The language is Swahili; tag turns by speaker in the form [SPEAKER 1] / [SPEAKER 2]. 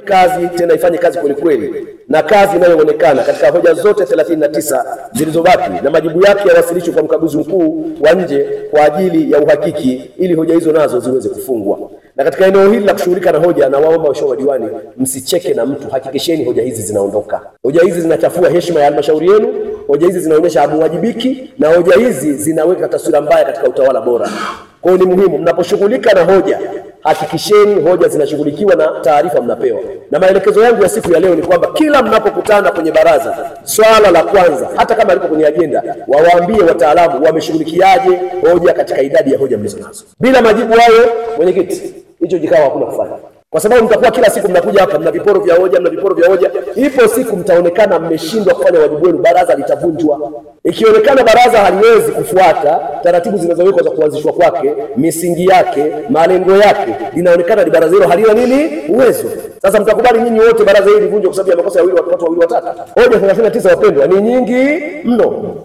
[SPEAKER 1] kazi tena ifanye kazi kweli kweli, na kazi inayoonekana katika hoja zote 39 zilizobaki na majibu yake yawasilishwe kwa mkaguzi mkuu wa nje kwa ajili ya uhakiki, ili hoja hizo nazo ziweze kufungwa. Na katika eneo hili la kushughulika na hoja, na waomba waheshimiwa madiwani, msicheke na mtu, hakikisheni hoja hizi zinaondoka. Hoja hizi zinachafua heshima ya halmashauri yenu, hoja hizi zinaonyesha hamuwajibiki, na hoja hizi zinaweka taswira mbaya katika utawala bora. Kwa hiyo ni muhimu mnaposhughulika na hoja, hakikisheni hoja zinashughulikiwa na taarifa mnapewa. Na maelekezo yangu ya siku ya leo ni kwamba kila mnapokutana kwenye baraza, swala la kwanza, hata kama liko kwenye ajenda, wawaambie wataalamu wameshughulikiaje hoja katika idadi ya hoja mlizo nazo. Bila majibu hayo, mwenyekiti, hicho kikao hakuna kufanya kwa sababu mtakuwa kila siku mnakuja hapa, mna viporo vya hoja, mna viporo vya hoja. Ipo siku mtaonekana mmeshindwa kufanya wajibu wenu, baraza litavunjwa. Ikionekana baraza haliwezi kufuata taratibu zinazowekwa za kuanzishwa kwake, misingi yake, malengo yake, linaonekana ni baraza hilo halina nini uwezo. Sasa mtakubali nyinyi wote baraza hili livunjwe kwa sababu ya makosa ya watu wawili watatu? Hoja 39 wapendwa, ni nyingi mno.